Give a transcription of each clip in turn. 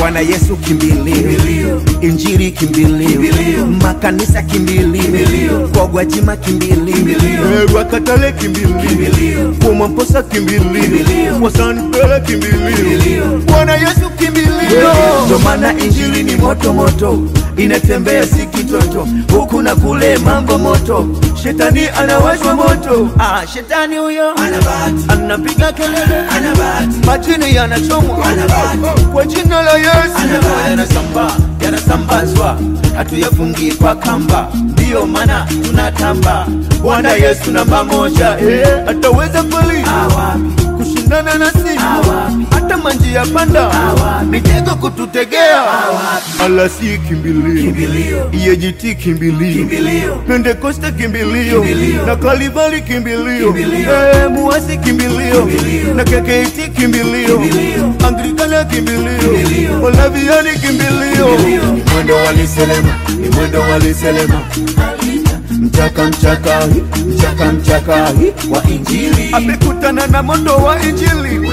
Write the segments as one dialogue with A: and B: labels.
A: Bwana Yesu kimbilio, Injili kimbilio, makanisa kimbilio, kwa Gwajima kimbilio, Rwakatale kimbilio, kwa Mwamposa kimbilio, kwa Sanpele kimbilio, Bwana Yesu kimbilio. Ndo maana Injili ni moto moto, inatembea si kitoto, huku na kule mambo moto, shetani anawashwa moto. Ah, shetani huyo
B: Ana bahati.
A: anapiga kelele,
B: Ana bahati.
A: majini yanachomwa
B: Ana bahati.
A: kwa jina la Yesu
B: Ana bahati.
A: yanasambaa yanasambazwa, hatuyafungi kwa kamba, ndiyo maana tunatamba. Bwana Yesu namba moja, eh, ataweza kweli
B: Awapi.
A: kushindana nasi,
B: Awapi.
A: hata manjia panda
B: Awapi.
A: mitego kututegea,
B: Awapi.
A: alasi kimbilio,
B: Kimbilio.
A: EAGT kimbilio,
B: Kimbilio.
A: Pentekoste kimbilio,
B: Kimbilio.
A: na Kalivali kimbilio,
B: Kimbilio.
A: eh, Muasi kimbilio,
B: Kimbilio.
A: na KKT kimbilio,
B: Kimbilio.
A: Anglikana kimbilio,
B: Kimbilio.
A: Olaviani kimbilio,
B: Kimbilio.
A: Ni mwendo waliselema, ni mwendo waliselema, mchaka mchaka mchaka mchaka
B: Wa Injili.
A: amekutana na moto wa Injili,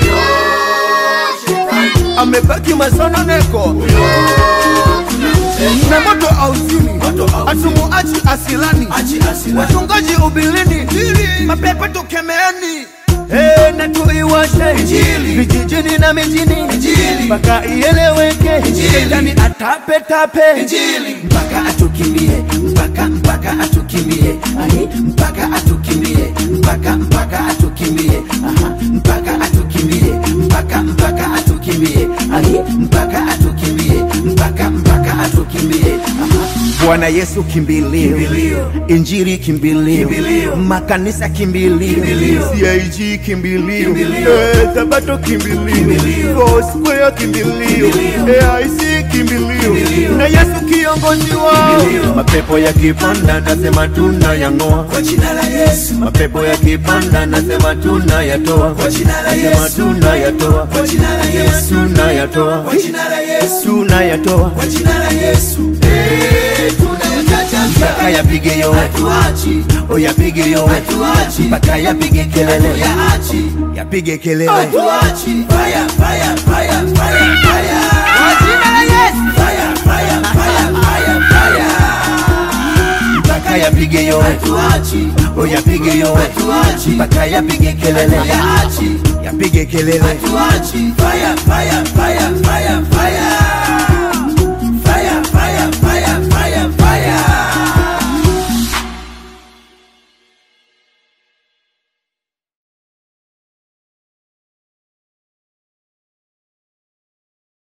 A: amebaki masononeko na moto auzini,
B: Moto hauzini.
A: atumuachi asilani,
B: Achi asila.
A: wachungaji ubilini, mapepo tukemeeni Hey, na tuiwashe
B: Injili.
A: vijijini na mijini
B: Injili.
A: mpaka ieleweke
B: Injili.
A: shetani atape tape
B: Injili. Mpaka atukimbie. Mpaka mpaka atukimbie. Ahi. Mpaka atukimbie. Mpaka mpaka atukimbie. Aha. Mpaka atukimbie. Mpaka mpaka atukimbie. Ahi. Mpaka atukimbie. Mpaka mpaka atukimbie. Aha.
A: Bwana Yesu kimbilio,
B: Kimbilio.
A: Injili kimbilio,
B: Kimbilio.
A: makanisa kimbilio,
B: Kimbilio.
A: CIG kimbilio,
B: Kimbilio.
A: eh, Sabato kimbilio,
B: Kimbilio.
A: Foursquare kimbilio,
B: Kimbilio.
A: AIC kimbilio,
B: Kimbilio.
A: na Yesu kiongozi wao.
B: Kimbilio.
A: Mapepo yakipanda nasema tunayang'oa,
B: Kwa jina la Yesu.
A: mapepo yakipanda nasema tunayatoa,
B: Kwa jina la
A: nasema
B: Yesu.
A: tunayatoa,
B: Kwa jina la Yesu.
A: tunayatoa,
B: Kwa jina la Yesu.
A: tunayatoa,
B: Kwa jina la Yesu. Eh, tunayachachafya.
A: mpaka yapige yowe,
B: Hatuachi.
A: oyapige yowe,
B: Hatuachi.
A: mpaka yapige kelele,
B: Hatuyaachi.
A: yapige kelele.
B: Hatuachi. Fire, fire, fire, fire, fire. Kwa jina la Yesu. Fire, fire, fire, fire, fire.
A: mpaka yapige yowe,
B: Hatuachi.
A: oyapige yowe,
B: Hatuachi.
A: mpaka yapige kelele,
B: Hatuyaachi.
A: yapige kelele.
B: Hatuachi. Fire, fire, fire, fire,